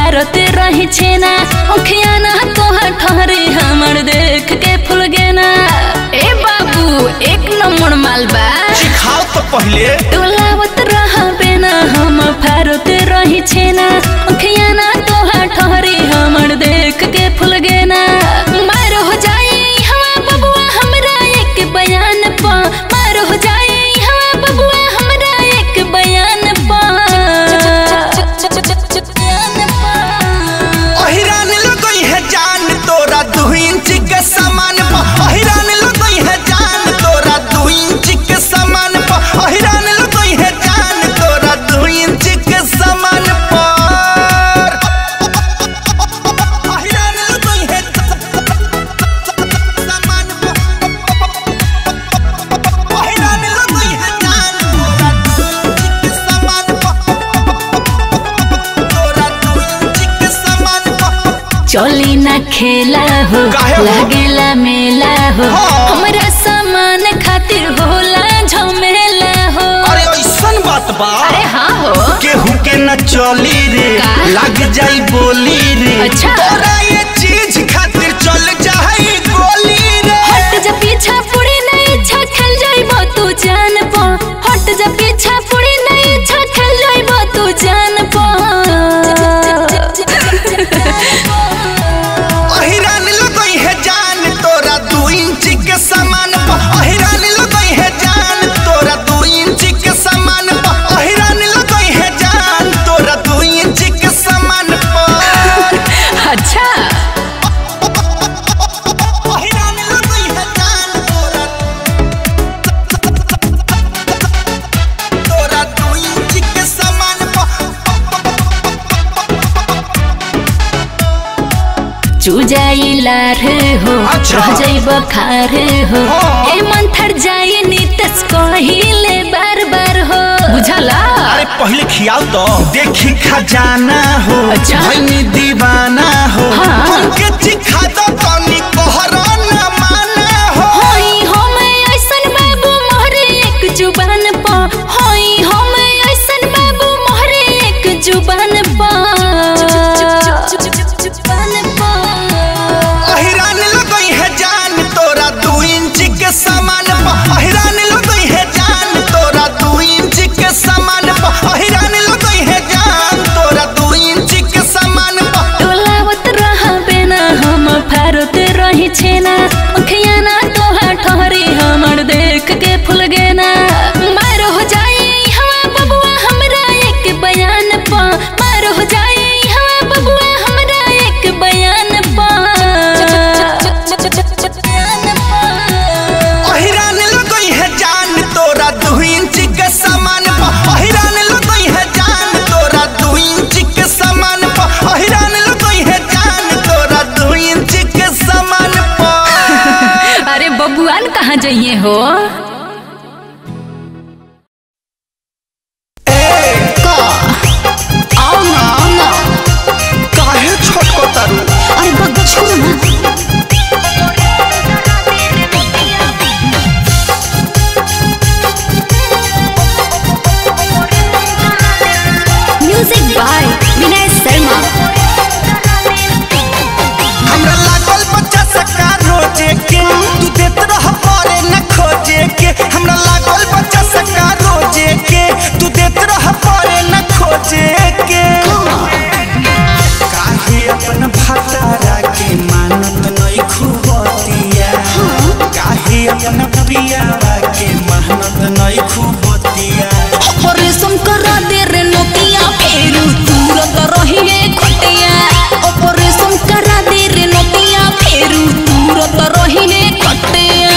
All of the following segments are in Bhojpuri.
फारत रही छेना उखिया ना तोहा ठहरे हमर देख के फुल गेना ए बाबू एक नंबर मालबा सिखाओ तो पहले टोलावत रहबे ना हम फारत रही छेना उखिया ना तोहा ठहरे हमर देख के फुल गेना मार हो जाए हवा बबुआ हमरा एक बयान पा मार हो जाए हवा बबुआ हमरा एक बयान पा अहिरान लगई है जान तोरा दू इंच के सामान पर अहिरान लगई है जान तोरा दू इंच के सामान पर अहिरान लगई है जान तोरा दू इंच के सामान पर अहिरान लगई है सामान पर अहिरान लगई है जान तोरा दू इंच के सामान पर तोरा दू इंच के सामान पर चली ना खेला हो काहे हो? लागेला मेला हो हाँ। हमरा सामान खातिर होला झमेला हो अरे ऐसन बात बा अरे हाँ हो केहू के न चली रे का? लग जाई बोली रे अच्छा। तोरा ये चीज खातिर चल जाई गोली रे हट जा पीछा पुड़ी नहीं इच्छा खेल जाइबो तू जान पा हट जा पीछा पुड़ी नहीं इच्छा खेल जाइबो तू जान पा अहिरान लगई है जान तोरा दू इंच के सामान पर अहिरान लगई है जान तोरा दू इंच के सामान पर अहिरान लगई है जान तोरा दू इंच के सामान पर अच्छा अहिरान लगई है जान तोरा तोरा दू इंच के सामान पर चूजाई लार हो अच्छा। रह जाइब खार हो हाँ। ए मंथर जाई नीतस कहिले बार बार हो बुझला अरे पहले खियाओ तो देखी खजाना हो अच्छा। भैनी दीवाना हो हाँ। हमके चिखा दो तनी कहरा न माना हो होई हम ऐसन बाबू मोहरे एक जुबान पा होई हम ऐसन बाबू मोहरे एक जुबान पा अहिरान लगई है जान तोरा दू इंच के सामान पर अहिरान लगई है जान तोरा दू इंच के सामान पर अहिरान लगई है जान तोरा दू इंच के सामान पर टोलावत रहबे ना हम फारत रही छेना अखिया ना तोहा ठहरी हमर देख के फुल गेना मार हो जाए हवा बबुआ हमरा एक बयान पा मार हो जाए हवा बबुआ हमरा एक बयान पा अहिरान लगई है जान तोरा दू इंच के सामान पर अहिरान लगई है जान तोरा दू इंच के सामान पर अहिरान लगई है जान तोरा दू इंच के सामान पर अरे बबुआन कहाँ जाइए हो आओ ना आओ ना काहे छोटको तारू अरे बग्गा छोड़ो ना म्यूजिक बाय विनय शर्मा हमरा लागल बच्चा सका रोजे के तू देत रह पारे न खोजे के हमरा लागल बच्चा सका रोजे के तू देत रह पारे न खोजे के काहे अपन भातारा के मानत नहीं खुबतिया काहे अपन पियावा के मेहनत नहीं खुबतिया ऑपरेशन करा दे रे नोतिया फेरू तुरंत रहिए खटिया ऑपरेशन करा दे रे नोतिया फेरू तुरंत रहिए खटिया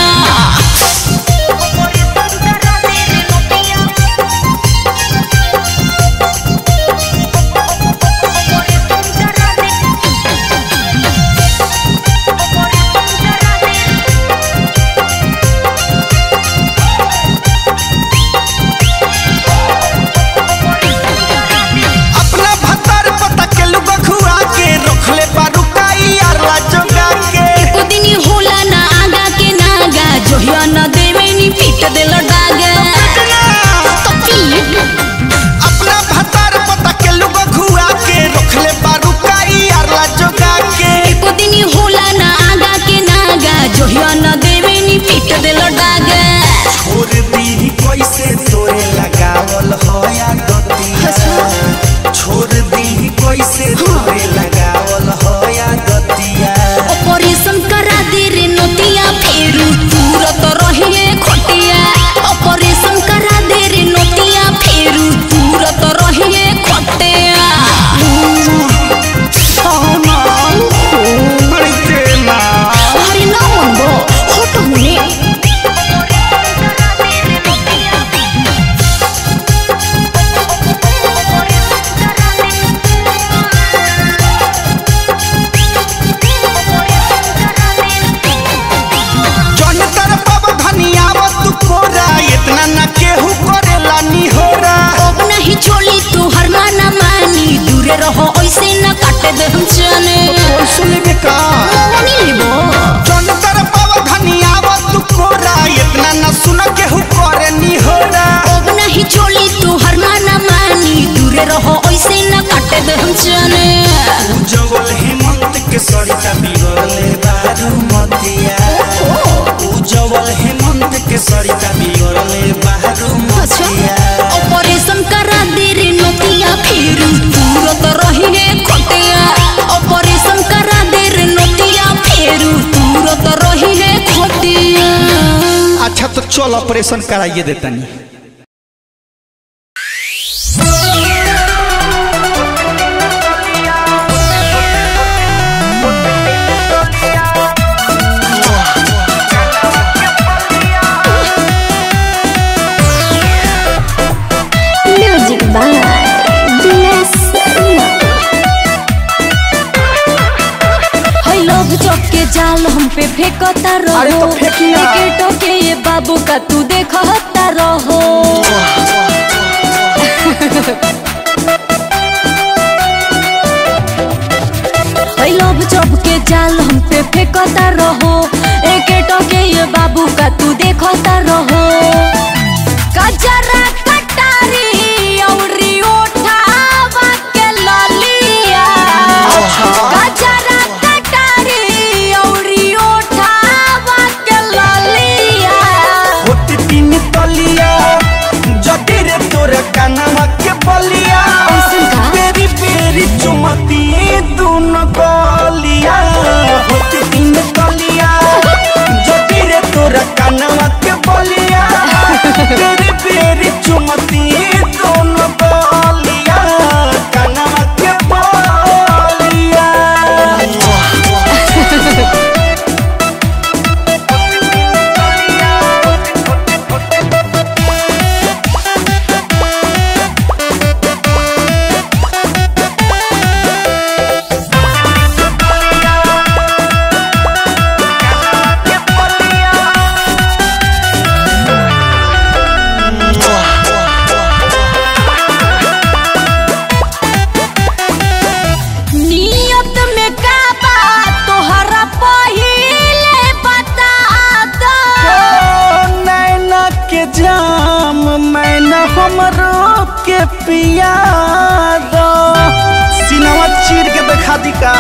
ऑपरेशन कराइए देतनी Music by DS है लोग चौक के जाल हम पे फेंकता अरे रहो तो फेंकी ना। टिकटों के ये बाबू का तू देखता रहो है लोग चौक के जाल हम पे फेंकता रहो एक के ये बाबू का तू देखता रहो कजरा कटारी औरी ओठावा के ललिया गजरा कटारी औरी ओठावा के ललिया होती तीन तलिया जटी रे तोरा कानवा के बलिया ऐसन का? बेरी बेरी चुमती दोनों गलिया होती तीन तलिया जटी रे तोरा कानवा के बलिया बेरी बेरी चुमती दोनों गलिया कानवा के बलिया नियत में का बात तोहरा पहिले बता दो ओ नैना के जाम मैना हमरो के पिया दो सिनवा चीर के देखा दी का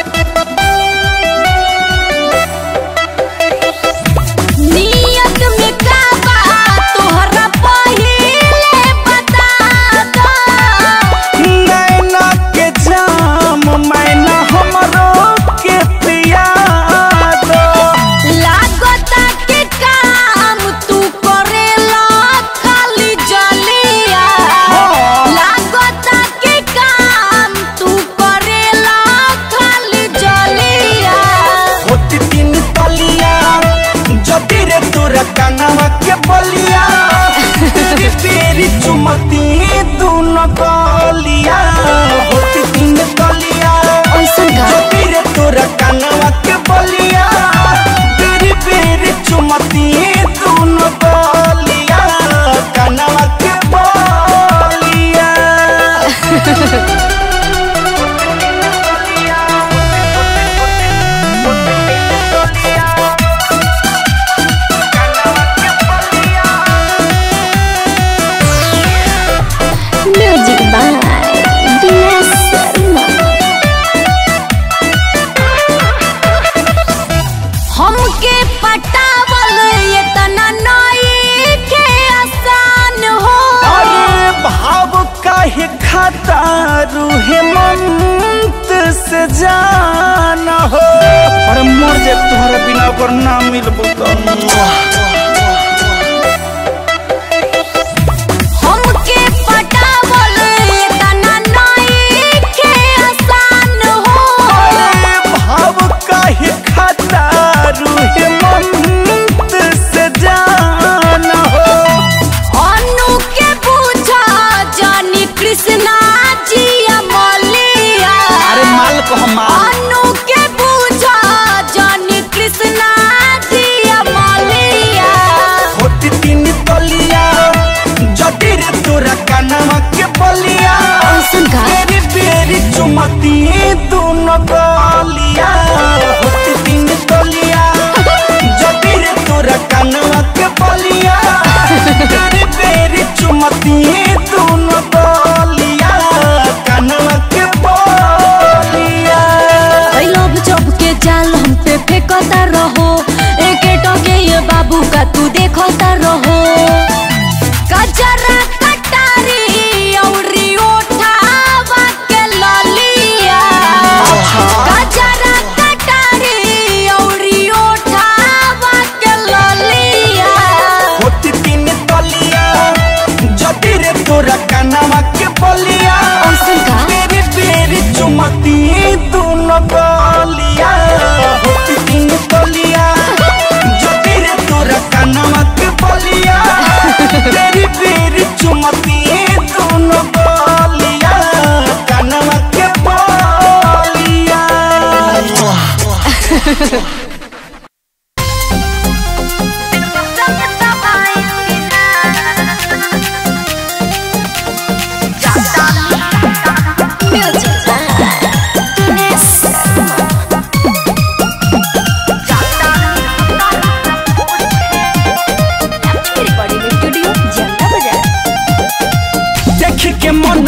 नियत में का बात तोहरा पहिले बता दो नैना के जाम मैना हमरो के पिया दो लागता के काम तू करेला खाली जलिया हाँ। लागता के काम तू करेला खाली जलिया होती तीन तलिया जटी रे तोरा कानवा के बलिया तेरी तेरी चुमती दोनों गलिया होती तीन तलिया ऐसन का? जटी रे तोरा कानवा के बलिया तेरी तेरी चुमती दोनों गलिया कानवा के बलिया Music by DS हमके पटावल ये तना नई के आसान हो अरे भाव काहे खाता रूहे मंत से जाना हो अरे मर जे तुम्हारा बिना ओकर ना मिलबो तो हमके पटावल ये तना नई के आसान हो अरे भाव काहे खाता रूहे मंत से जाना हो अनु के पूछा जानी कृष्णा जी अमलिया अरे माल को हम माल अनु के पूछा जानी कृष्णा जी अमलिया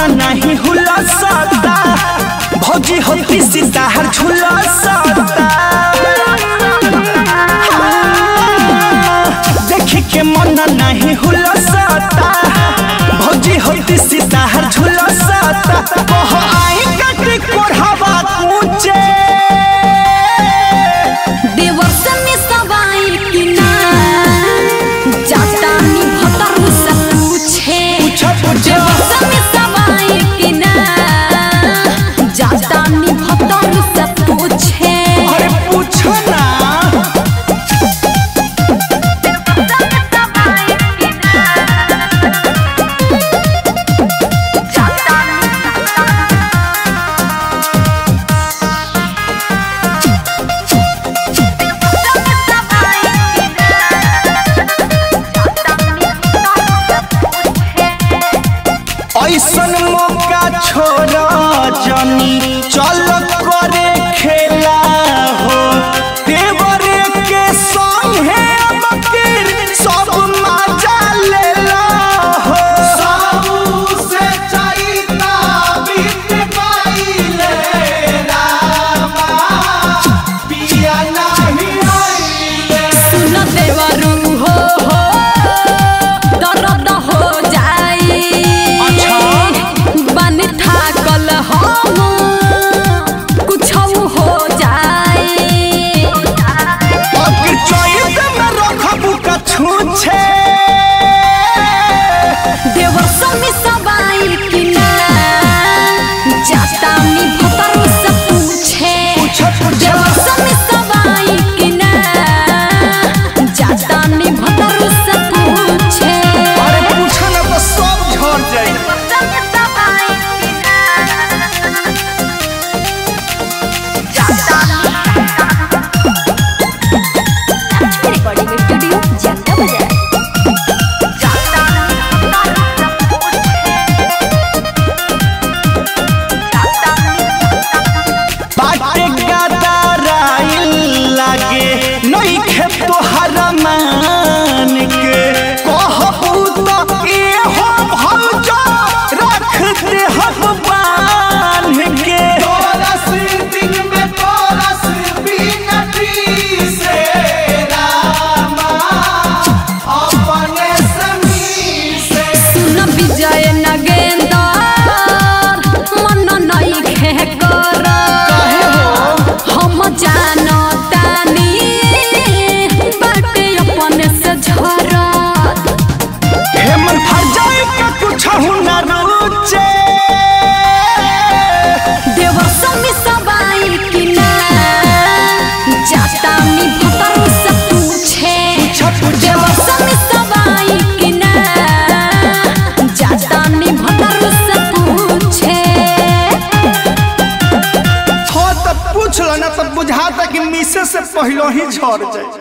नहीं हुला सता भौजी होती सितार झूला सता देखी के मन नहीं हुला सता भौजी होती सितार झूला सता कह आई कटी कोढ़ावा कूचे देवर्षन सवाई कि ना जाता नी भतर से पूछे पूछो पूछो देवर्षन सवाई कि ना जाता नी भतर से पूछे अरे पूछो ना ऐसन मौका छोड़ जनी चल करे खेला हो देवरे के संगे अब फिर सब मजा लेला हो सब से चाहिता बीत पाइले रामा पिया नहीं आइले सुन देवरू हो हो दर्द हो जाई अच्छा। बन थाकल हम कुछ हो जाई अगर चोइस में रखबू का छूछे देवर समी सबाई कि ना जाता नी भतर से पूछे पूछो, पूछो। देवर समी सबाई कि ना जाता नी भतर से पूछे अरे पूछो ना तो सब झड़ जाई रिकॉर्डिंग स्टूडियो जाता बजाए बाटे गदाराइल लागे नहीं खे तोहर मान के कहबू तो ए हो भौजा रख दे हम बांध के तोरस दिन में तोरस बिनती से रामा अपने समी से सुन विजय नगेंदर मन नहीं खे कर हम जानो तानी बाटे अपने से झरत हेमन फर जाए का कुछ न रुचे देवर समी सबाई कि ना जाता नी भतर से पूछे देवर समी सबाई कि ना जाता नी भतर से पूछे हो तो पूछ लो ना तो बुझाता कि मिसे से पहले ही झड़ जाए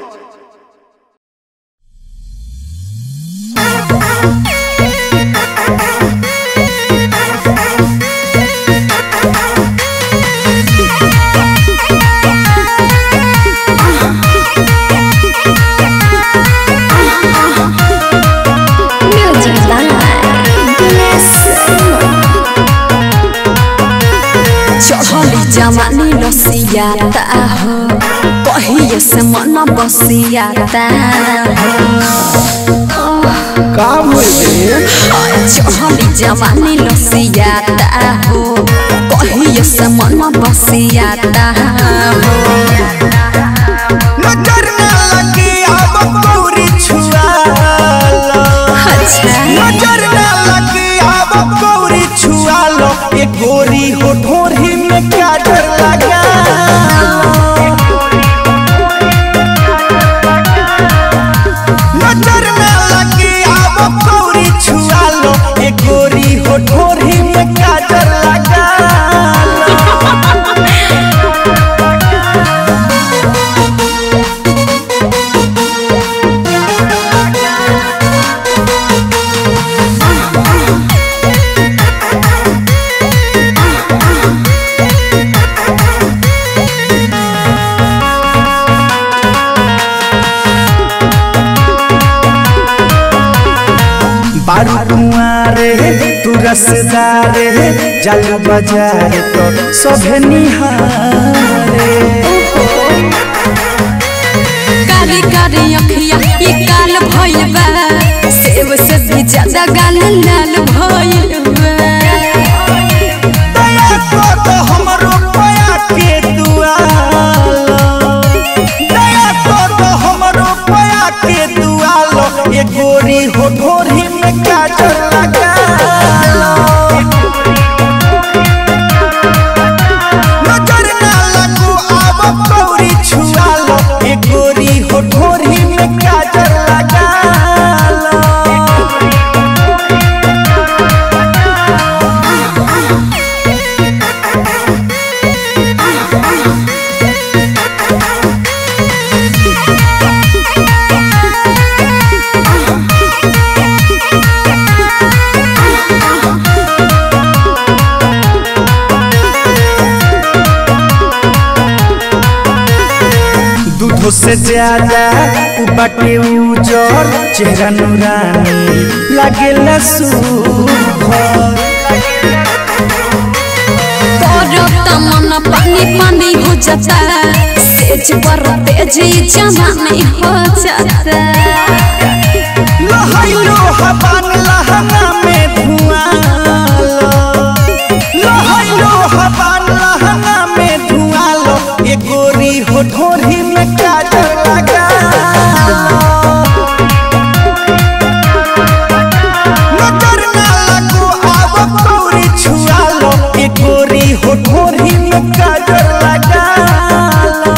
म्यूजिक बाय दिनेश चढ़ली जवानी रसियाता हो कहिए से मन बसियाता का बोले चढ़ली जवानी रसियाता हो कहिए से मन बसियाता हो नजर न लगी अब पूरी छुआ लो अच्छा नजर न लगी अब पूरी छुआ लो ये गोरी हो ढोरी में क्या डर लगा नजर न लगी अब पूरी छुआ लो ये गोरी हो ढोरी में क्या डर लगा बारू कुआरे तू रसदारे जालू बाजार तो सभे निहारे कारी कारी अखिया ये काल भइल बा सेव से भी ज्यादा गाल लाल भइल बा दया कर दो हमरो पया के दुआलो दया कर दो हमरो पया के दुआलो ये गोरी हो ढोरी में काजल लगा लो नजर ना लगू आब कौरी छुआ लो ये गोरी हो ढोरी में काजल लगा लो दूधो से ज्यादा उ बाटे उजर चेहरा नूरानी लागेला सुभर तोरो तमन्ना पानी पानी हो जाता सेज पर तेज जमाने हो जाता लहैलो हवान लहंगा में धुआं लो लहैलो हवान लहंगा में धुआं लो ये गोरी हो ढोरी में काजल लगा लो नजर ना लगो आब कौरी छुआ लो ये गोरी हो ढोरी में काजल लगा लो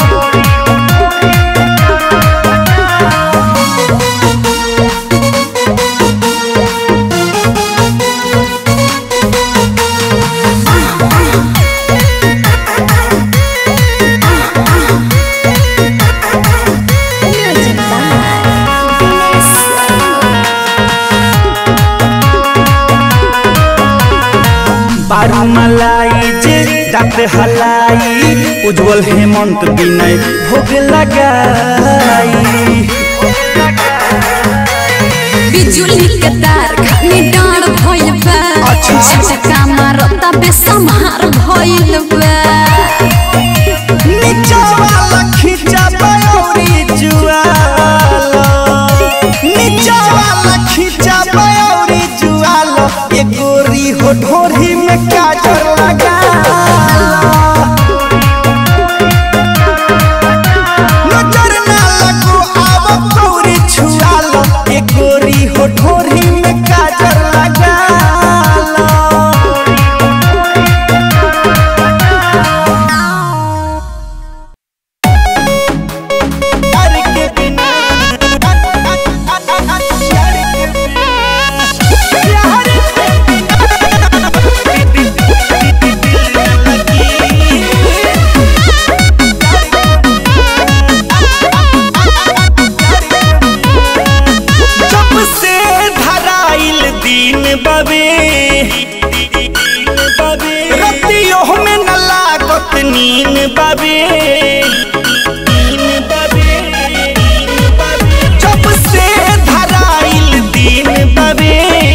Music by बारू मलाई जे दांत हलाई उज्जवल हेमंत विनय भोग लगाई बिजुली के तार खानी डाँड भइल बा अच्छा। झटका मारता बेसमार भइल बा नीचा वाला खींचा बयौरी जुआलो नीचा वाला खींचा बयौरी जुआलो ये गोरी हो ढोरी में काजल लगा नजर ना लगो आब कौरी छुआ लो ये गोरी हो ढोरी में काजल लगा लो प्यार के बिना प्यार के बिना प्यार के जब से धराइल दिन बबे रतियों में न लागत नीन बबे जब से धराइल दिन बबे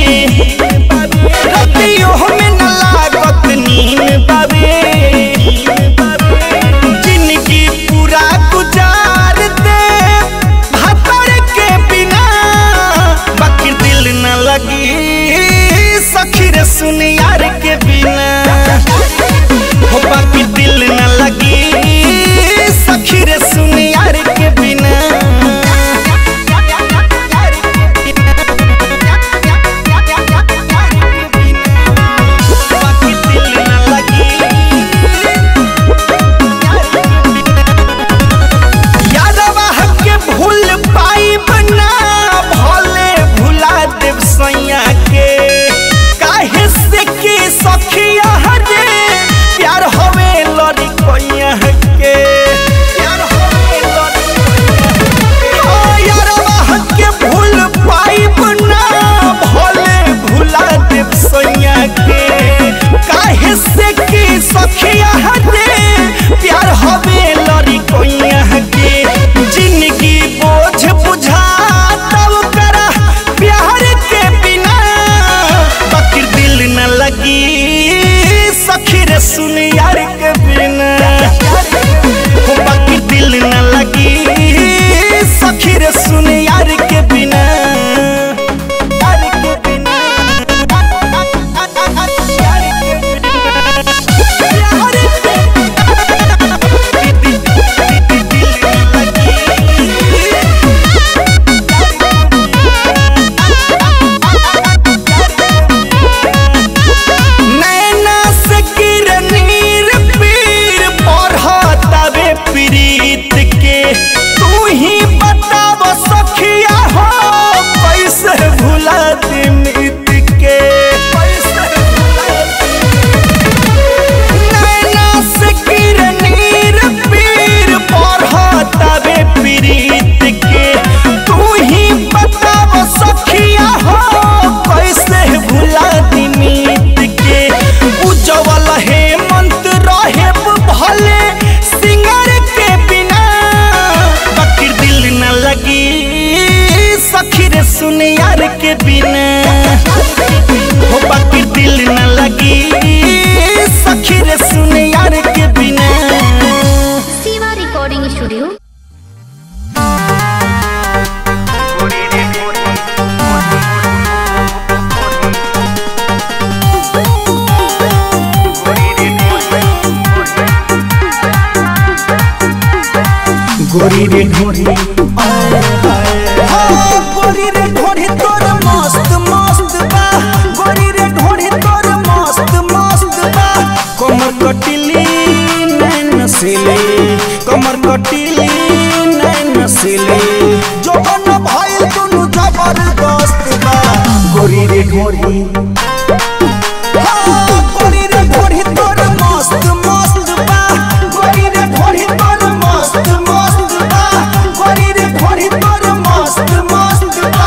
रतियों में न लागत नीन बबे जिंदगी पूरा गुजार दे भतर के बिना बाकी दिल न लगी सखी रे सुन यार के बिना हो बाकी दिल न लगी सखी रे सुन यार के बिना बाकी दिल न लगी यादवा के भूल पाई बना भोले भुला देव सैया के काहे से के सखिया सुन यार के बिना हो बाकी दिल न लगी सखी रे सुन यार के बिना यार के बिना यार के नैना से किरनीर पीर पढ़तावे प्रीत के तू ही बताव सखिया हो कैसे भुला दी मित के कैसे भुला नैना से किरनीर पीर पढ़तावे प्रीत के तू ही बताव सखिया हो कैसे भुला दी मित के उज्जवल हेमंत रहे भले सिंगर के बिना बकर दिल न लगी सखी रे सुन यार के बिना हो बाकी दिल न लगी सखी रे सुन यार के बिना शिवा रिकॉर्डिंग स्टूडियो गोरी रे ढोरी हाँ, गोरी रे ढोरी तोर मस्त मस्त बा गोरी रे ढोरी तोर मस्त मस्त बा कमर कटिली नैन सिले कमर कटिली नैन सिले जोबन भइल दुनु जबरदस्त बा गोरी रे ढोरी हाँ, गोरी रे ढोरी तोर मस्त मस्त बा गोरी रे ढोरी तोर मस्त मस्त बा गोरी रे ढोरी तोर मस्त मस्त बा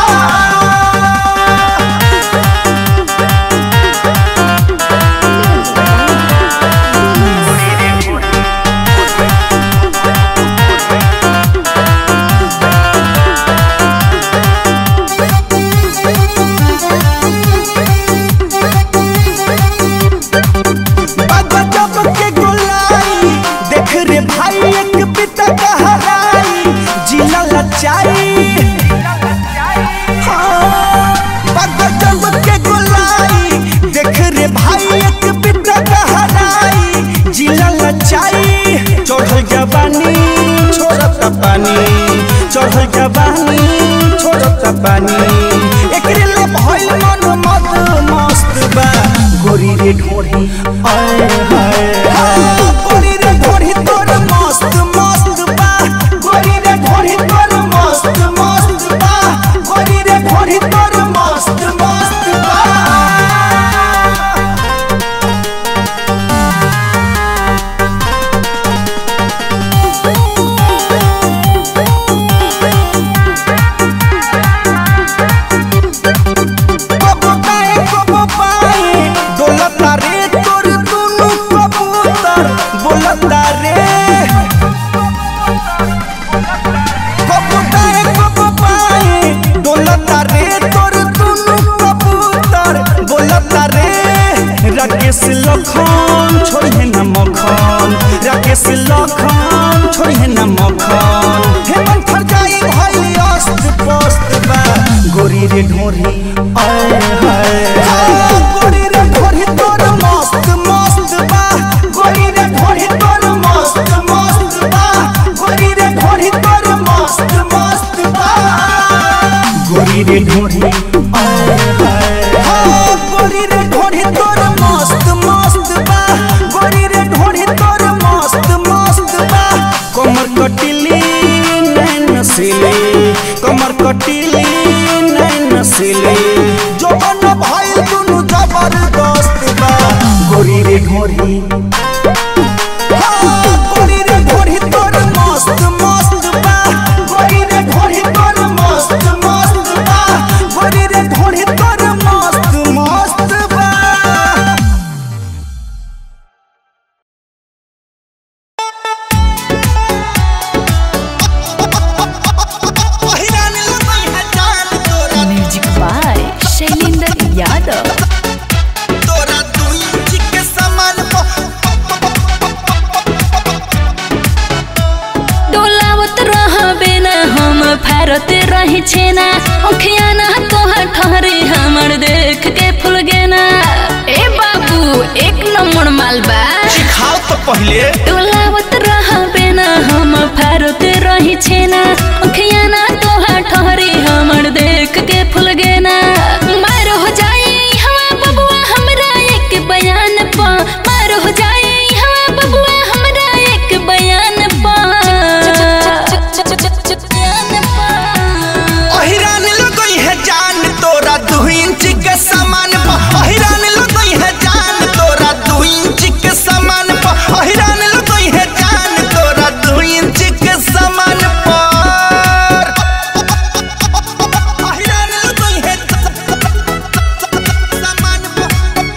गजब के गोलाई देख रे भाई एक पिता कहराई जिला लचाई हाँ, गजब के गोलाई देख रे भाई एक पिता कहराई जिला लचाई चढ़ल जवानी छोड़त पानी चढ़ल जवानी छोड़त पानी एकरे ला भइल मन मत मस्त बा गोरी रे ढोरी आए हाय हाय गोरी रे ढोरी तोर मस्त मस्त बा गोरी रे ढोरी तोर मस्त मस्त बा गोरी रे ढोरी तोर मस्त मस्त बा कबो पाए कबो पाए डोलता रे तोर दुनु कबूतर बोलता रे कबो पाए कबो पाए डोलता रे तोर दुनु कबूतर बोलता रे राकेश लखन छोड़े न मखन राकेश लखन छोड़े न मखन हेमंत फरजाई भइल अस्त पस्त बा गोरी रे ढोरी आए हाय गोरी रे ढोरी तोर मस्त मस्त बा गोरी रे ढोरी तोर मस्त मस्त बा गोरी रे ढोरी तोर मस्त मस्त बा गोरी रे ढोरी आए हाय गोरी रे ढोरी तोर मस्त मस्त बा गोरी रे ढोरी तोर मस्त मस्त बा कमर कटिली नैन सिले कमर कटिली नैन सिले जोबन भइल दुनु जबरदस्त बा गोरी रे ढोरी हाँ, गोरी रे ढोरी तोर मस्त मस्त बा गोरी रे ढोरी तोर मस्त मस्त बा गोरी रे ढोरी तोर मस्त मस्त बा म्यूजिक बाय शैलेंद्र यादव तोरा दुई के समान छेना ओखिया ना तोहर ठहरे हमर देख के फूल गेना ए बाबू एक नंबर मालबा सिखाओ तो पहले डोलावत रहा बेना हम फारत रही छेना ओखिया ना तोहर ठहरे हमर देख के फूल गेना मार हो जाए हवा बबुआ हमरा एक बयान पा मार हो जाए हवा बबुआ हमरा एक बयान पा अहिरान लगई है जान तोरा दू इंच के समान पर अहिरान लगई है जान तोरा दू इंच के समान पर अहिरान लगई है जान तोरा दू इंच के समान पर अहिरान लगई है समान पर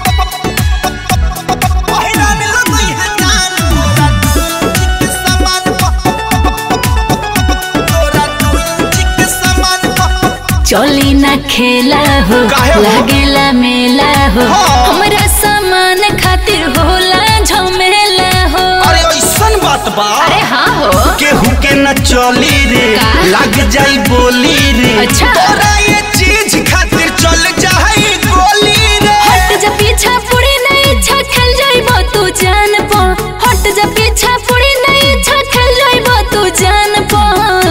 अहिरान लगई है जान तोरा दू इंच के समान पर तोरा दू इंच के समान पर चली ना खेला हो काहे हो? लागेला मेला हो हाँ। हमरा सामान खातिर होला झमेला हो अरे ऐसन बात बा अरे हाँ हो केहू के न चली रे का? लग जाई बोली रे अच्छा। तोरा ये चीज खातिर चल जाई गोली रे हट जा पीछा पुड़ी नहीं इच्छा खेल जाइबो तू जान पा हट जा पीछा पुड़ी नहीं इच्छा खेल जाइबो तू जान पा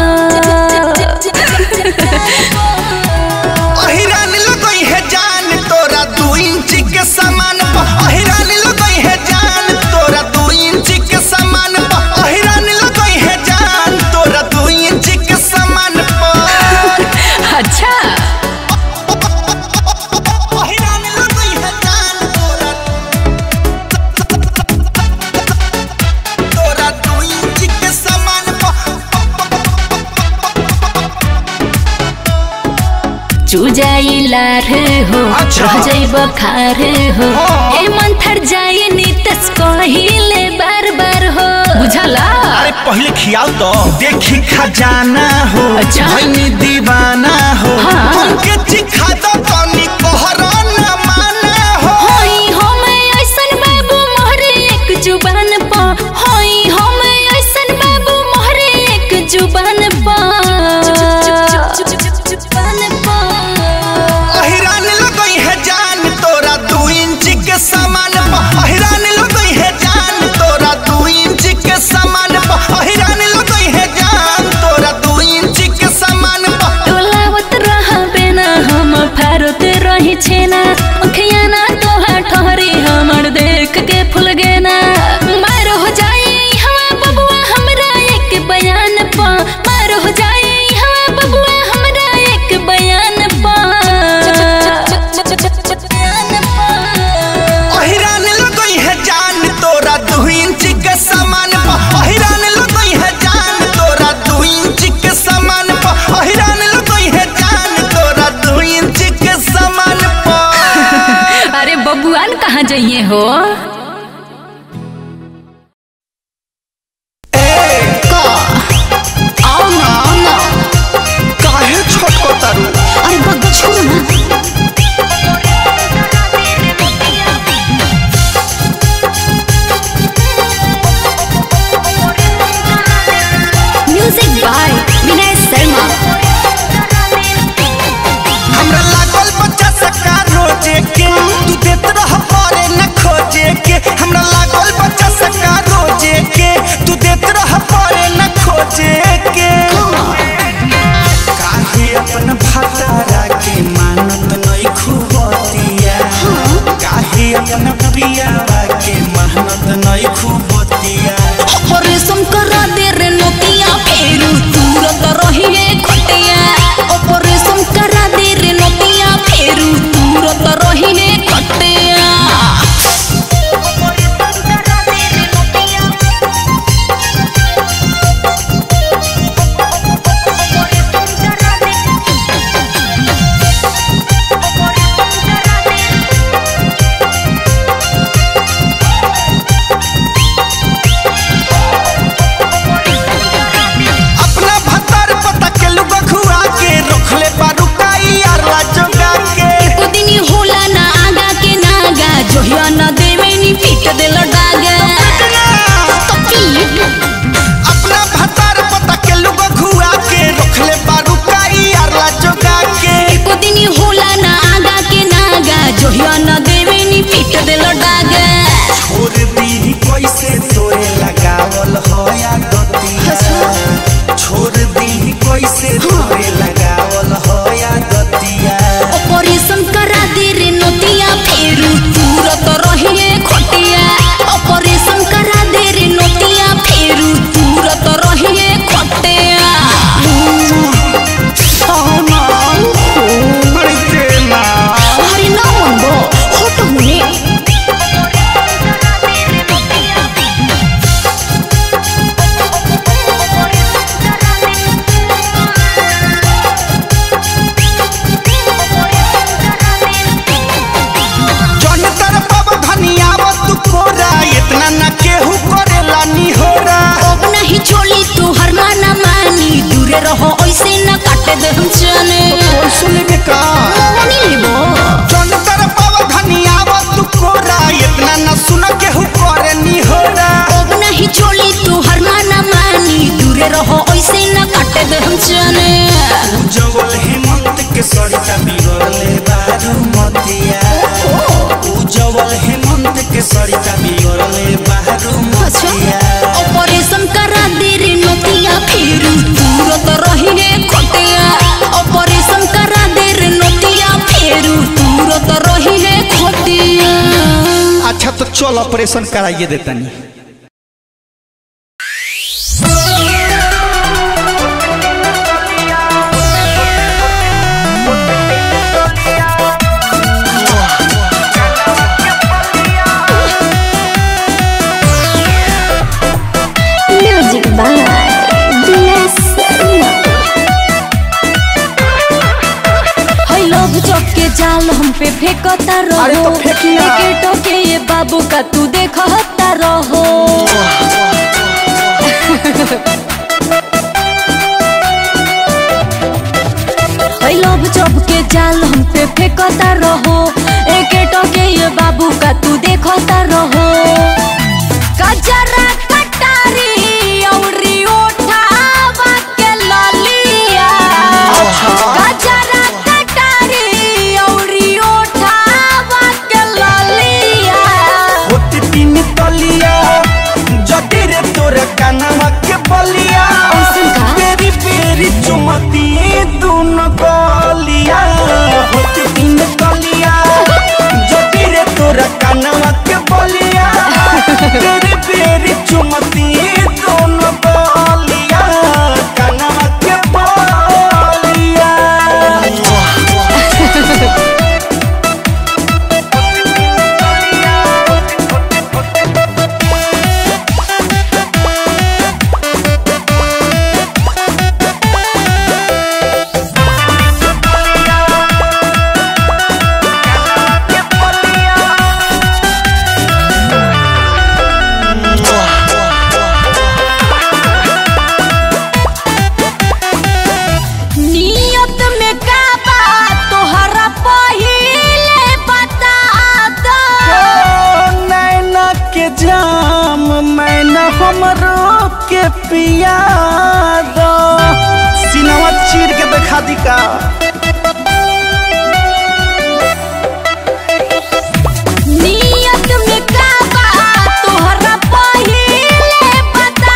अहिरान लगई है जान तोरा दू इंच के समान पर अहिरान लगई है जान तोरा दू इंच के समान पर अहिरान लगई है जान तोरा दू इंच के समान पर अच्छा अहिरान लगई है जान तोरा तोरा दू इंच के समान पर चूजाई लार हो अच्छा। रह जाइब खार हो हाँ। ए मंथर जाए नीतस कहिले बार बार हो बुझला अरे पहले खियाओ तो देखी खजाना हो अच्छा। भैनी दीवाना हो हाँ। हमके चिखा दो तनी कोहरा न माना हो होई हम ऐसन बाबू मोहरे एक जुबान पा होई हम ऐसन बाबू मोहरे एक जुबान पा जुबान पा अहिरान लगई है जान तोरा दू इंच के समान पर अहिरान लगई है जान तोरा दू इंच के समान पर अहिरान लगई है जान तोरा दू इंच के समान पर डोलावत रहा बेना हम फारत रही छेना ओखिया ना तोहा ठहरी हमर देख के फूल गेना मार हो जाए हवा बबुआ हमरा एक बयान पा मार हो जाए हवा बबुआ हमरा एक बयान पा अहिरान लगई है जान तोरा दू इंच के समान पर अहिरान लगई है जान तोरा दू इंच के समान पर अहिरान लगई है जान तोरा दू इंच के समान पर अरे बबुआन कहाँ जाइए हो आओ ना आओ ना काहे छोटको तारू अरे बग्गा छोड़ो ना म्यूजिक बाय विनय शर्मा हमरा लागल बच्चा सका रोजे के तू देत रह पारे न खोजे के हमरा लागल बच्चा सका रोजे के तू देत रह पारे न खोजे के काहे अपन भतारा के मानत नहीं खूबतिया काहे अपन प्रियावा के मानत नहीं खूबतिया ऑपरेशन करा दे रे नोतिया फेरू तुरंत रहिए खटिया ऑपरेशन करा दे रे नोतिया फेरू तुरंत रहिए खटिया तो चल ऑपरेशन कराइए देतनी Music by DS है लव चौक के जाल हम पे फेंकता रहो अरे तो फेंकी ना। टिकटों के ये बाबू का तू देखता रहो है लव चौक के जाल हम पे फेंकता रहो टिकटों के ये बाबू का तू देखता रहो गजरा कटारी औरी ओठावा के ललिया गजरा कटारी औरी ओठावा के ललिया होती तीन तलिया जटी रे तोर कानवा के बलिया ऐसन का? बेरी बेरी चुमती दोनों गलिया होती तीन तलिया जटी रे तोर कानवा के बलिया बेरी बेरी चुमती दोनों गलिया कानवा के बलिया नियत में का बात तोहरा पहिले बता दो ओ नैना के जाम मैना हमरो के पिया दो सिनेमा चीर के देखा दी का नियत में का बात तोहरा पहिले बता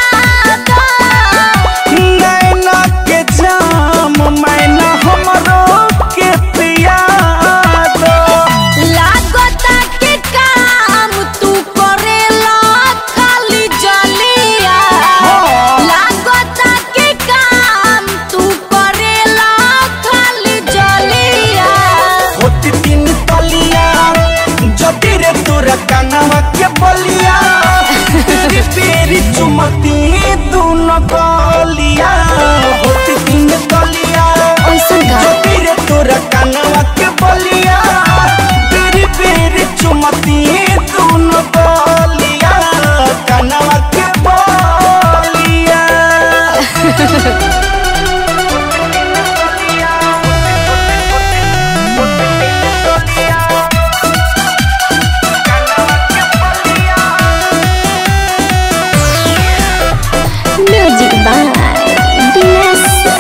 दो नैना के जाम मैना हमरो के पिया दो लागता के काम तू करेला खाली जलिया हाँ। लागता के काम तू करेला खाली जलिया होती तीन तलिया जटी रे तोर कानवा के बलिया तेरी पेरी चुमती दोनों गलिया होती तीन तलिया ऐसन का? जटी रे तोर कानवा के बलिया तेरी पेरी चुमती दोनों गलिया कानवा के बलिया Music by DS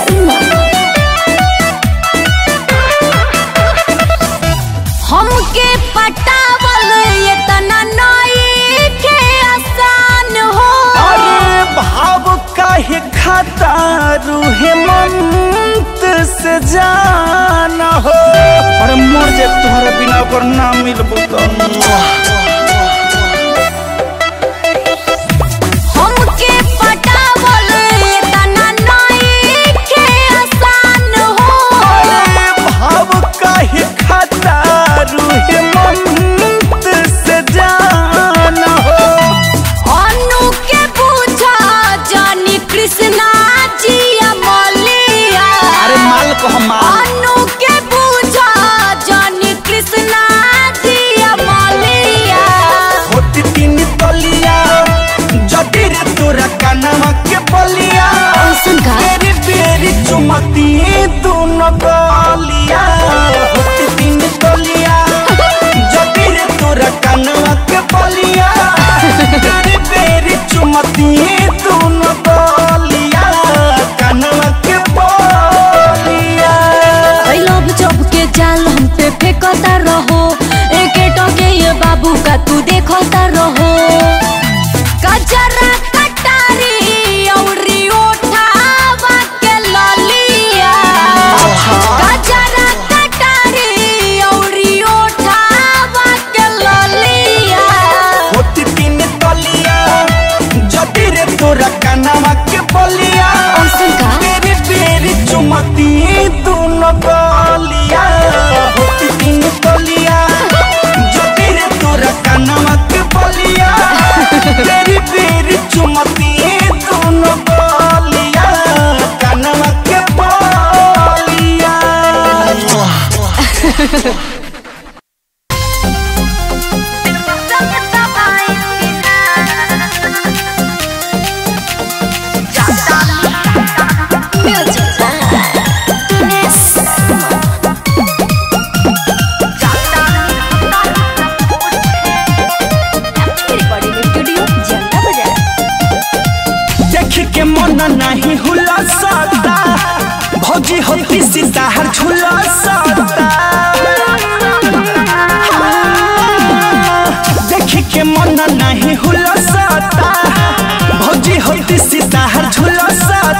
हमके पटावल ये तना नई के आसान हो अरे भाव काहे खाता रूहे मंत से जाना हो अरे मर जे तुम्हारा बिना ओकर ना मिलबो तो हमके पटावल ये तना नई के आसान हो अरे भाव काहे खाता रूहे मंत से जाना हो अनु के पूछा जानी कृष्णा जी अमलिया अरे माल को हम माल अनु के पूछा जानी कृष्णा जी अमलिया होती तीन तलिया जटी रे तोरा कानवा के बलिया ऐसन का? बेरी बेरी चुमती दोनों गलिया होती तीन तलिया जटी रे तोरा कानवा के बलिया बेरी बेरी चुमती दोनों गलिया कानवा के बलिया I love जब के जाल हम पे फेंकता रहो एक टके ये बाबू का तू देखता रहो गजरा कटारी औरी ओठावा के ललिया गजरा कटारी औरी ओठावा के ललिया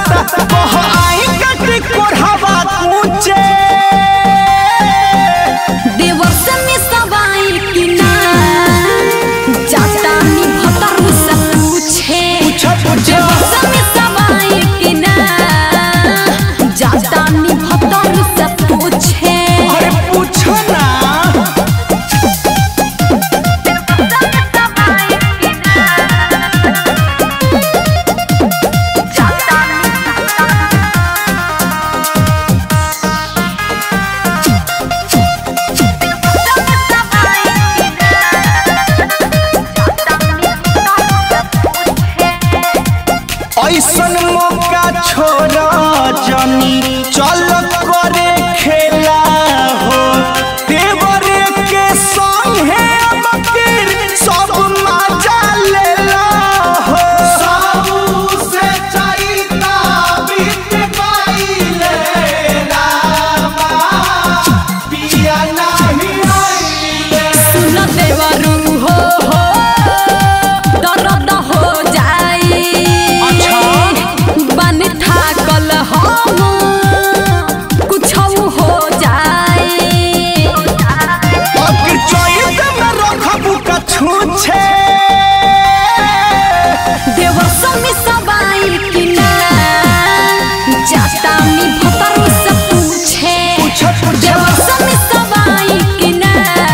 बरसाता कह आई कटी कोढ़ावा कूचे देवर से में सवाई कि ना जाता नी भतर से पूछे पूछा पूछा देवर से में सवाई कि ना जाता नी भतर से पूछे अरे पूछो ना ऐसन मौका छोड़ जनी चल करे खेला हो देवरे के संगे अब किर सब मजा लेला हो सब से चाइता बीत पाइले रामा पिया नहीं आइले सुन देवरू हो हो दर्द हो जाई अच्छा। बन थाकल हम कुछ हो जाई अगर चोइट में रखबू कछूछे देवर समी सबाई कि ना जाता मी भतर से पूछे पूछा पूछा देवर समी सबाई कि ना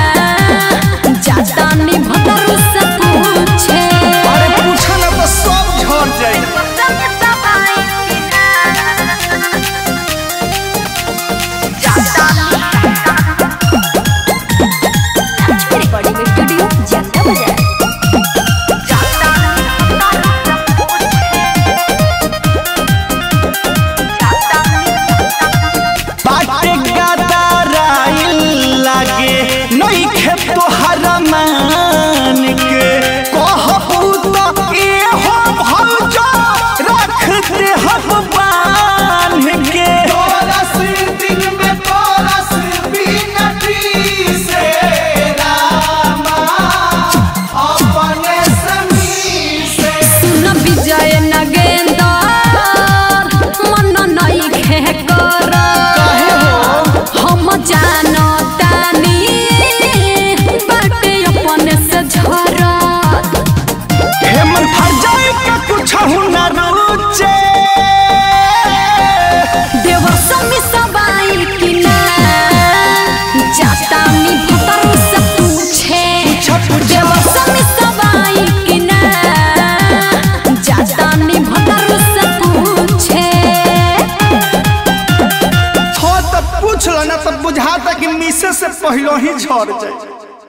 जाता मी भतर से पूछे अरे पूछा ना तो सब झड़ जाए रिकॉर्डिंग स्टूडियो जाता बजा बाटे गदाराइल लागे नहीं खे तोहर मान के कहबू तो ए हो भौजा रख दे हम बांध के तोरस दिन में तोरस बिनती से रामा अपने समी से सुन विजय नगेंदर मन नहीं खे कर हम जानो तानी बाटे अपने से झरत हेमन फर जाए का कुछ न रुचे देवर समी सबाई कि ना जाता मी भतर से पूछे पूछा पूछा देवर समी सबाई कि ना जाता मी भतर से पूछे हो तो पूछ लो ना तो बुझाता कि मिसे से पहले ही झड़ जाए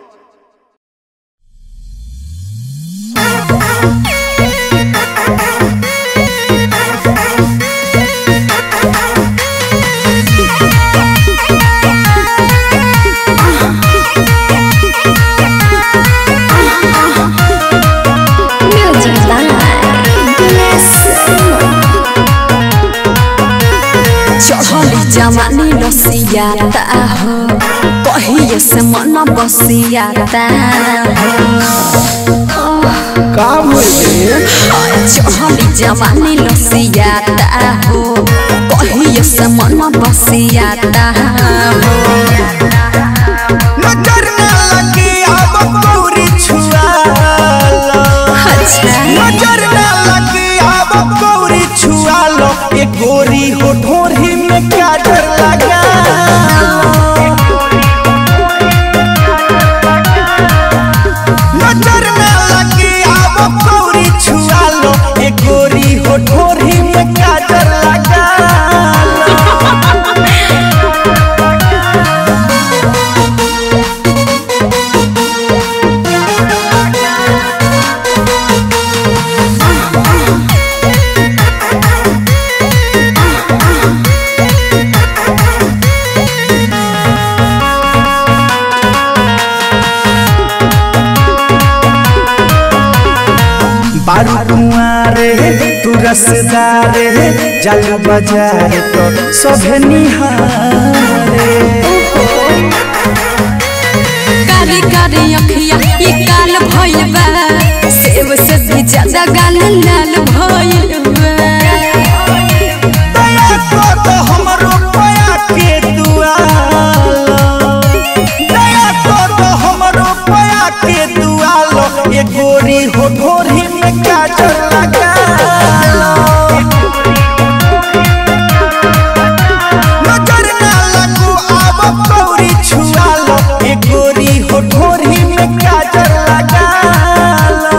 म्यूजिक बाय दिनेश चढ़ली जवानी रसियाता हो कहिए से मन बसियाता का भइले चढ़ली जवानी रसियाता हो कहिए से मन बसियाता हो नजर न लगी अब गौरी छुआ लो अच्छा नजर न लगी अब गौरी छुआ लो ये गोरी हो ढोरी में क्या डर लगा नजर न लगी अब गौरी छुआ लो ये गोरी हो ढोरी में क्या डर लगा बारू कुआरे तू रसदारे जल बजारे तो सभे निहारे कारी कारी अखिया ये काल भइल बा सेव से भी ज्यादा गाल लाल भइल बा गोरी हो ढोरी में काजल लगा लो नजर ना लगू आब कौरी छुआ लो ए गोरी हो ढोरी में काजल लगा लो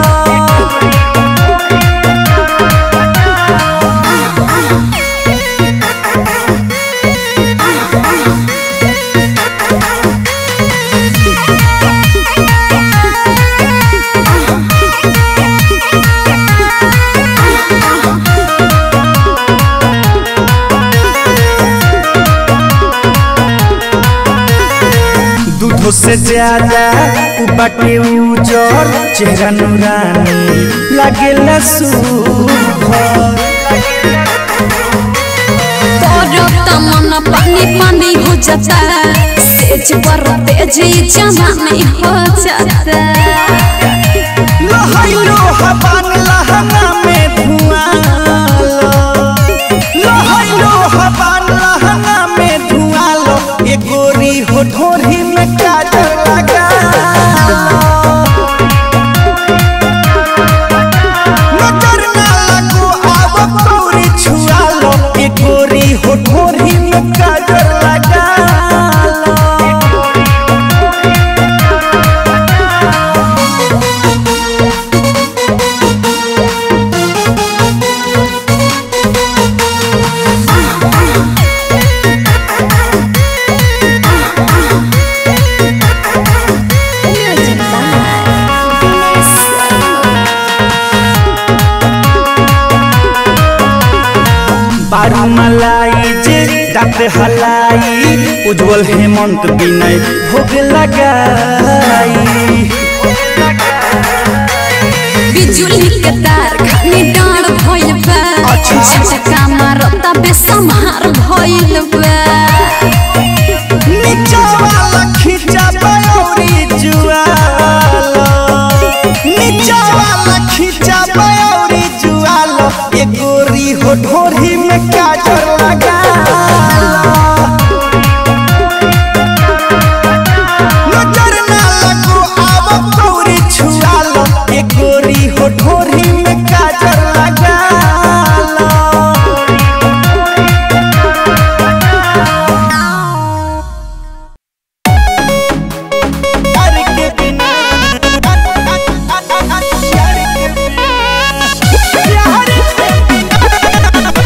दूधो से ज्यादा उ बाटे उजर चेहरा नूरानी लागेला सुभर तोरो तमन पानी पानी हो जाता सेज पर तेजी जमानी हो जाता लहैलो हवान लहंगा में धुआं लो लहैलो हवान लहंगा में धुआं लो ए गोरी हो ढोरी में काजल लगा लो नजर ना लगू आब कौरी छुआ लो ए गोरी हो ढोरी में काजल लगा लो Music by Vanessa. बारू मलाई जे दांत हलाई उज्जवल हेमंत विनय भोग लगाई बिजुली के तार खानी डांड भइल बा अच्छा। झटका मारता बेसमार भइल बा नीचा वाला खींचा बयौरी जुआलो नीचा वाला खींचा बयौरी जुआलो ये गोरी हो ढोरी में काजल लगा नजर ना लगू आब कौरी छुआ लो ये गोरी हो ढोरी में काजल लगा लो प्यार के बिना प्यार के बिना प्यार के बिना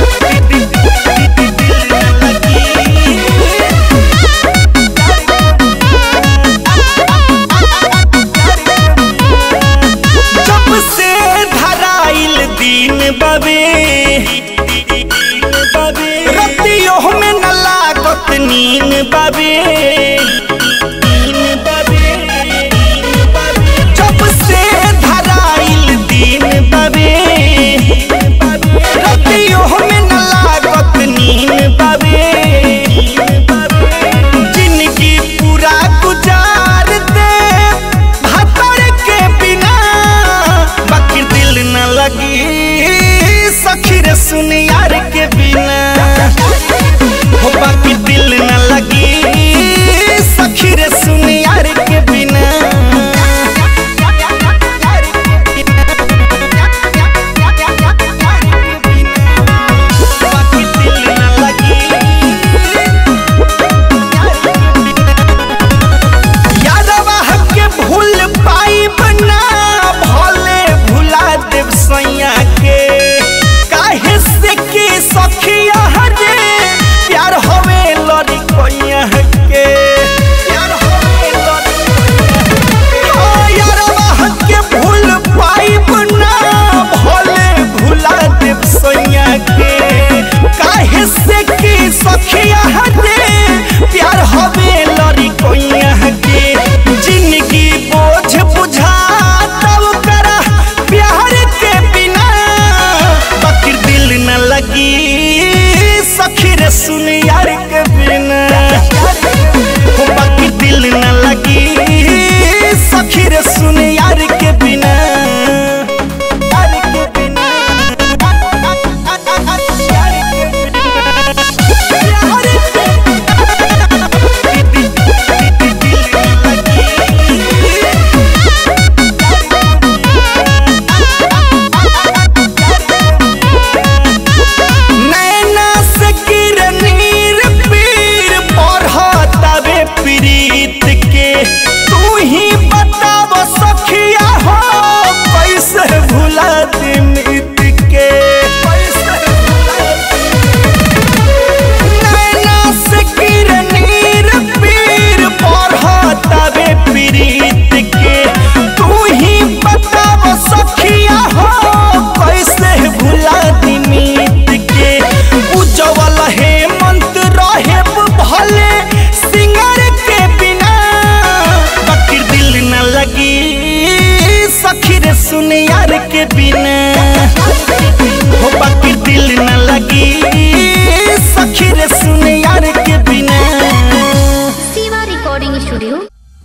सुन यार के बिना हो बाकी दिल न लगी सखी रे सुन यार के बिना शिवा रिकॉर्डिंग स्टूडियो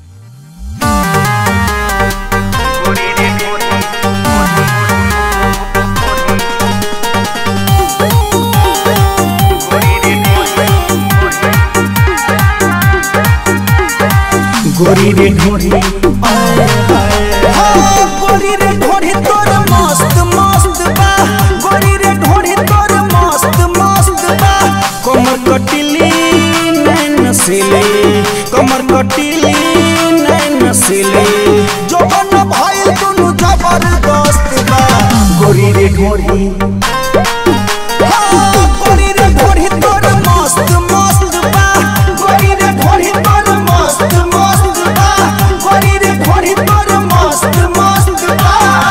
गोरी रे ढोरी हाँ, गोरी रे ढोरी तोर मस्त मस्त बा गोरी रे ढोरी तोर मस्त मस्त बा कमर कटिली नैन सिले कमर कटिली नैन सिले जोबन भइल दुनु जबरदस्त बा गोरी रे ढोरी हाँ, गोरी रे ढोरी तोर मस्त मस्त बा गोरी रे ढोरी तोर मस्त मस्त बा गोरी रे ढोरी तोर मस्त मस्त बा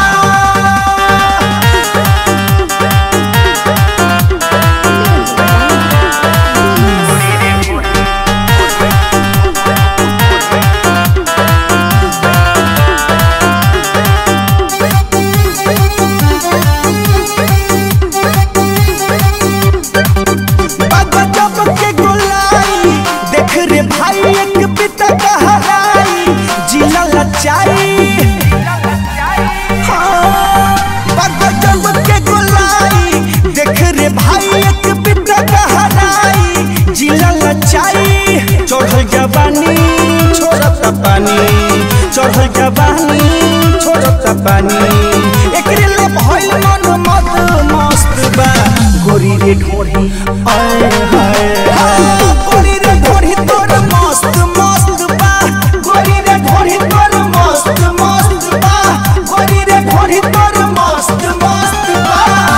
बाबा जब के गोलाई देख रे भाई एक पिता कहराई जिला लचाई हाँ, बाबा जब के गोलाई देख रे भाई एक पिता कहराई जिला लचाई चढ़ल जवानी छोड़त पानी चढ़ल जवानी छोड़त पानी एकरे ले भइल मन मत मस्त बा गोरी रे ढोरी आए हाय हाय गोरी रे ढोरी तोर मस्त मस्त बा गोरी रे ढोरी तोर मस्त मस्त बा गोरी रे ढोरी तोर मस्त मस्त बा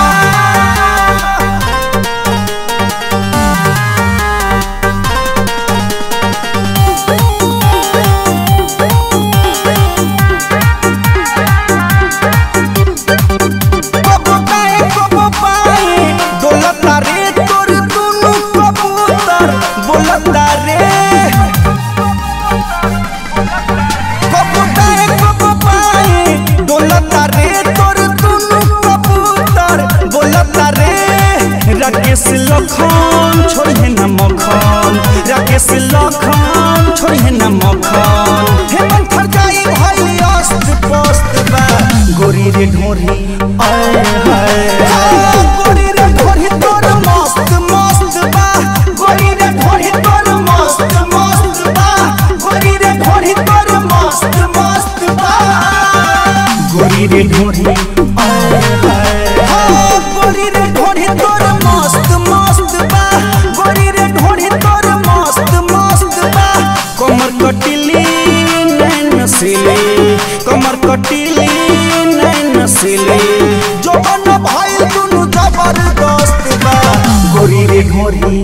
कबो बाए कबो बाए डोलता रे तोर दुनु कबूतर बोलता रे कबो बाए कबो बाए डोलता रे तोर दुनु कबूतर बोलता रे राकेश लखन छोड़े न मखन राकेश लखन छोड़े न मखन हेमंत खरगाई भइल अस्त पोस्त बा गोरी रे ढोरी आए हाय गोरी रे ढोरी तोर मस्त मस्त बा गोरी रे ढोरी तोर मस्त मस्त बा गोरी रे ढोरी तोर मस्त मस्त बा गोरी रे ढोरी आए हाय गोरी रे ढोरी तोर मस्त मस्त बा गोरी रे ढोरी तोर मस्त मस्त बा कमर कटिली नैन सिले कमर कटिली नैन सिले जोबन भइल दुनु जबरदस्त बा गोरी रे ढोरी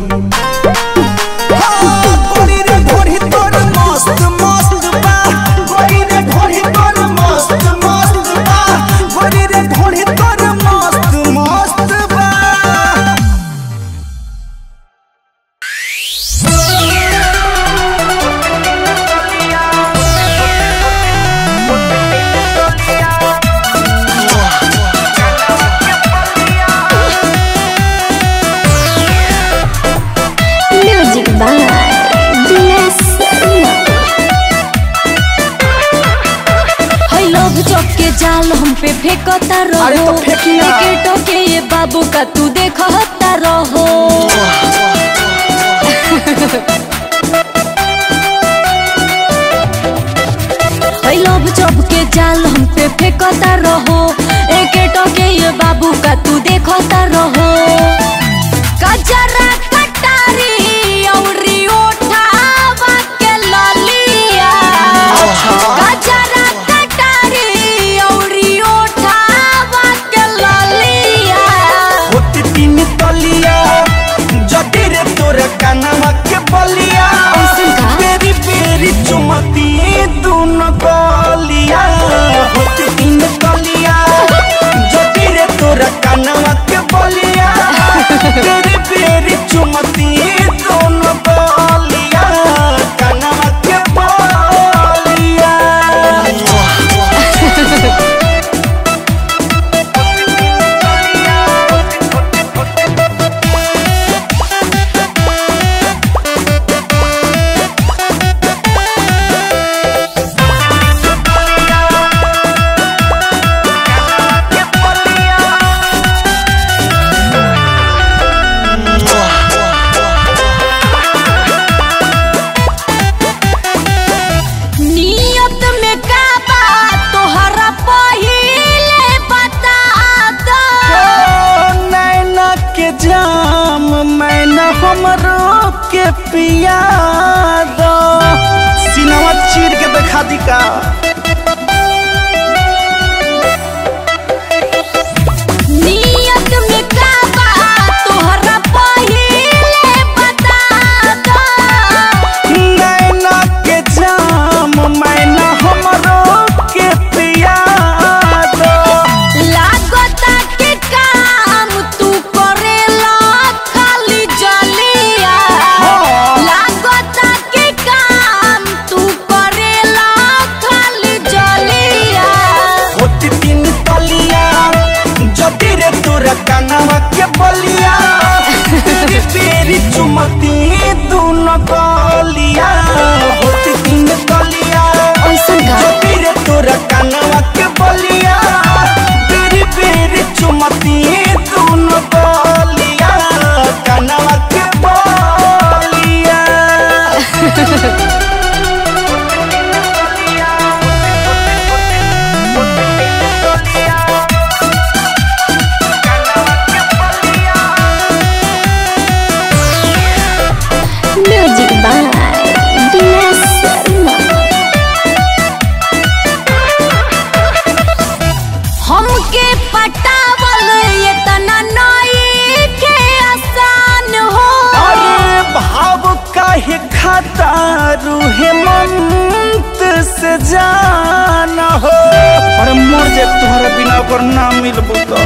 हाँ, गोरी रे ढोरी तोर मस्त मस्त बा गोरी रे ढोरी तोर मस्त मस्त बा गोरी रे ढोरी तोर मस्त मस्त बा म्यूजिक बाय दिनेश शर्मा है लोग चौक के जाल हम पे फेंकता रहो अरे तो फेंकी ना। के टोके ये बाबू का तू देखता रहो है लोग चौक के जाल हम पे फेंकता रहो एक टोके ये बाबू का तू देखता रहो कजरा कटारी औरी ओठावा के ललिया कजरा कटारी औरी ओठावा के ललिया होती तीन तलिया जटी रे तोर कानवा के बलिया ऐसन का? बेरी बेरी चुमती दून गलिया होती तीन तलिया पिया दो सिनेमा चीर के देखा दी का नियत में का बा तोहरा पहिले बता दो नैना के जाम मैना हमरो के पिया दो लागता के काम तू करेला खाली जलिया हाँ। लागता के काम तू करेला खाली जलिया होती तीन तलिया जदी रे तोरा कानवा के बलिया तेरी पेरी चुमती दोनों गलिया होती तीन तलिया ऐसन का? जदी रे तोरा कानवा के बलिया तेरी पेरी चुमती दोनों गलिया कानवा के बलिया Music by Dilas Sarma. हमके पटावल ये तना नई के आसान हो अरे भाव काहे खाता रूहे मंत से जाना हो अरे मर जाए तुम्हारा बिना ओकर ना मिलबो तो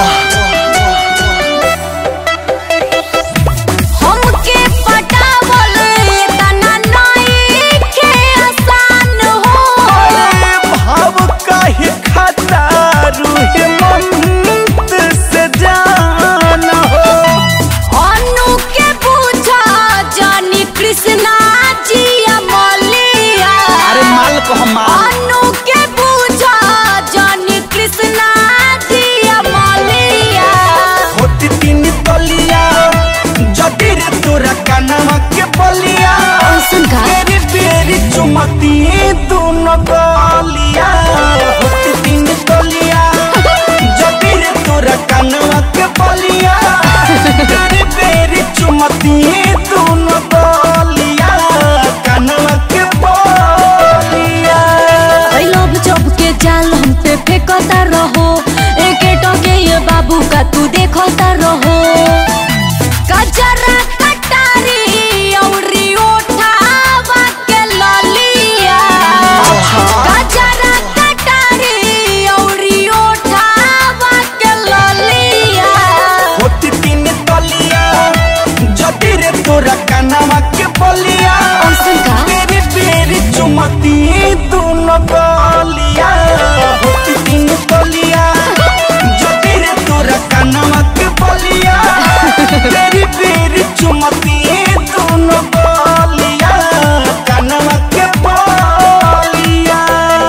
हमके पटावल ये तना नई के आसान हो अरे भाव काहे खाता रूहे मंत से जाना हो अनु के पूछा जानी कृष्णा जी अमलिया अरे माल को हम माल अनु के पूछा जानी कृष्णा जी अमलिया होती तीन तलिया जदी रे तोरा कानवा के बलिया ऐसन का? बेरी बेरी चुमती दोनों गलिया होती तीन तलिया जदी रे तोरा कानवा के बलिया बेरी बेरी चुमती दोनों गलिया कानवा के बलिया आई लव जब के जाल हम पे फेंकता रहो एक टके ये बाबू का तू देखता रहो कजरा कटारी औरी उठावा के ललिया कजरा कटारी औरी उठावा के ललिया होती तीन तलिया जदी रे तोरा कानवा के बलिया ऐसन का? बेरी बेरी चुमती दोनों गलिया होती तीन तलिया जदी रे तोरा कानवा के बलिया बेरी बेरी चुमती दोनों गलिया कानवा के बलिया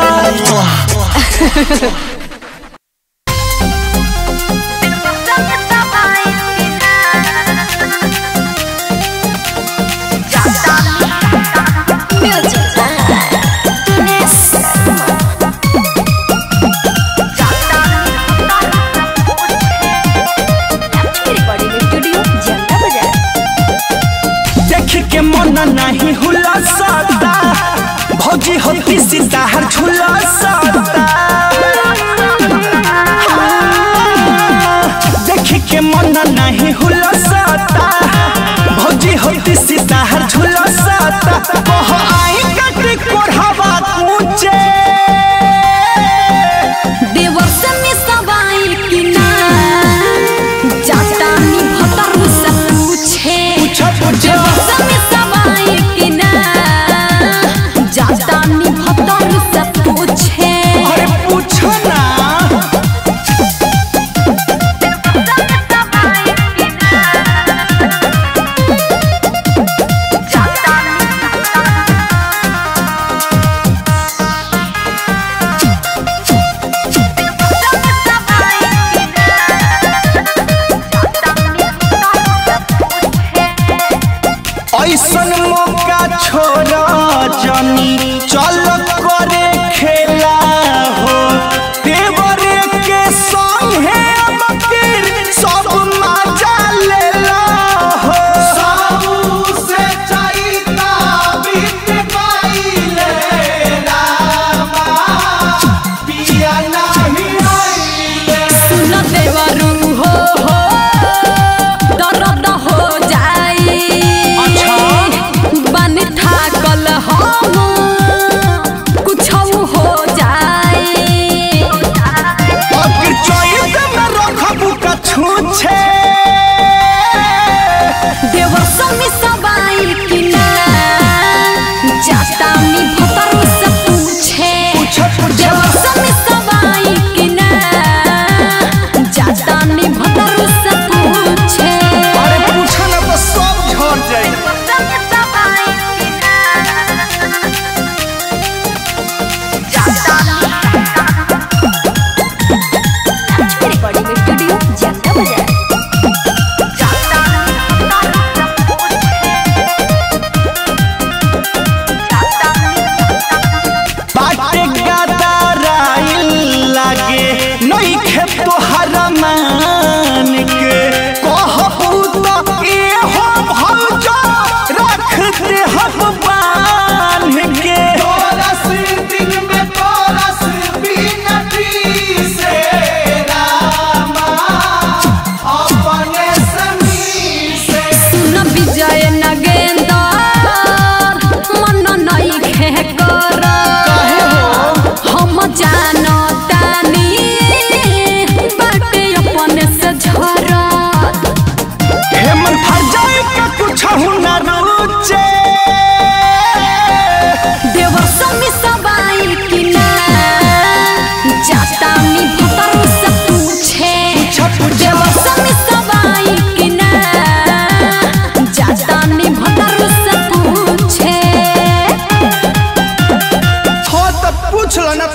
Music by Dilas Sarma. Recording studio Janta Bazar देख के मन नहीं हुला सकता भौजी होती सीता हर झूला सकता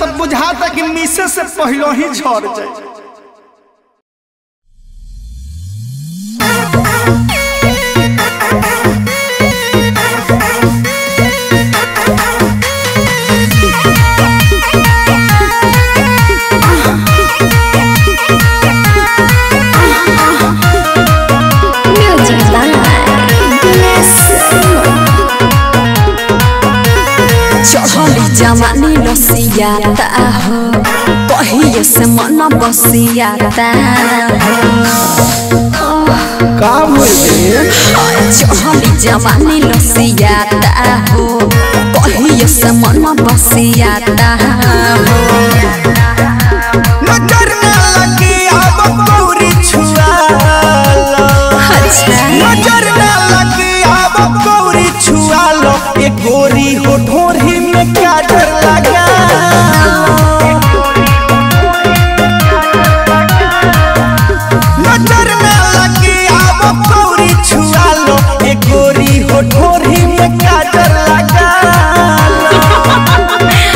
तो बुझाता कि मिसे से पहले ही झड़ जाए Music by Dinesh चढ़ली जवानी रसियाता हो कहिए से मन बसियाता का चढ़ली जवानी रसियाता हो कहिए से मन बसियाता हो नजर न लगी अब पूरी छुआ लो अच्छा नजर न लगी अब पूरी छुआ लो ये गोरी हो ढोरी में काजर लगा नजर न लगी अब पूरी छुआ लो ये गोरी हो ढोरी में काजर लगा लो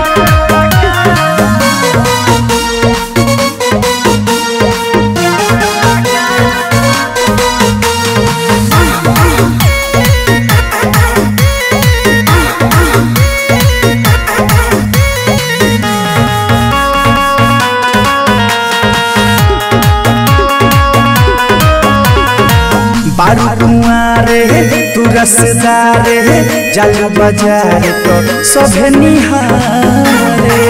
बारू कुआरे तू रसदारे जालू बाजार तो सभे निहारे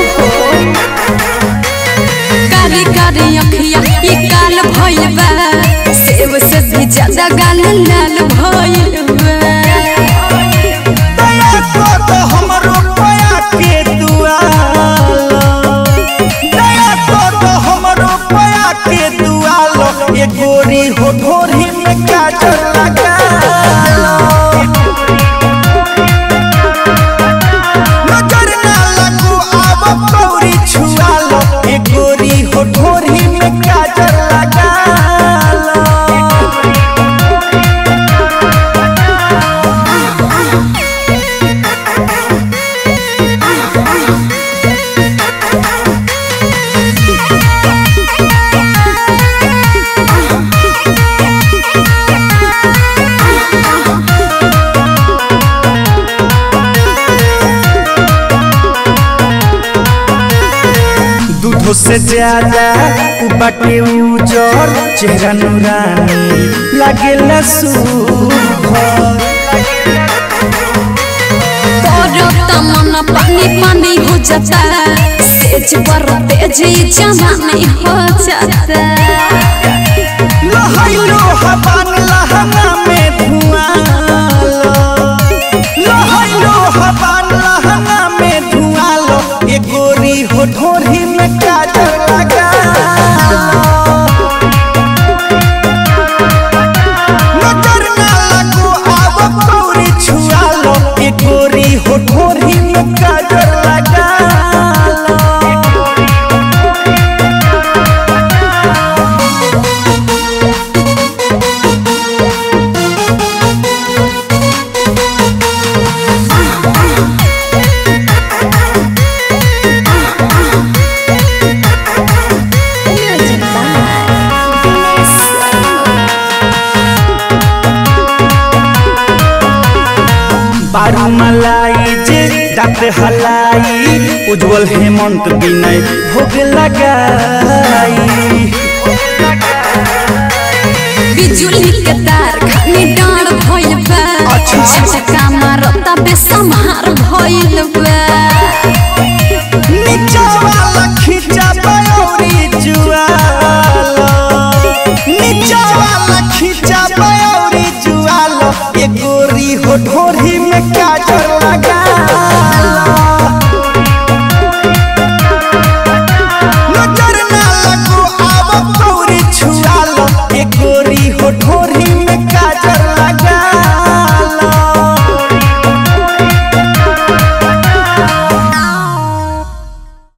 कारी कारी अखिया ये काल भइल बा सेब से भी ज्यादा गाल लाल भइल बा दया को तो हमरो पया के दुआलो दया को तो हमरो पया के दुआलो ये गोरी हो ढोरी में काजल लगा लो नजर ना लगू अब कौरी छुआ लो ये गोरी हो ढोरी में काजल लगा लो दूधो से ज्यादा उ बाटे उजर चेहरा नूरानी लागेला सुभर तोरो तमन्ना पानी पानी हो जाता सेज पर तेज ही जवानी हो जाता लहैलो हवान लहंगा में धुआं लो लहैलो हवान लहंगा में धुआं लो ये गोरी हो ढोरी में काजल लगा लो नजर ना लगू अब कौरी छुआ लो ये गोरी हो ढोरी में काजल लगा लो Music by Dinesh बारू मलाई जे दाँत हलाई उज्जवल हेमंत विनय भोग लगाई बिजुली के तार खानी डाँड भइल बा अच्छा। झटका मारता बेसमार भइल बा नीचावा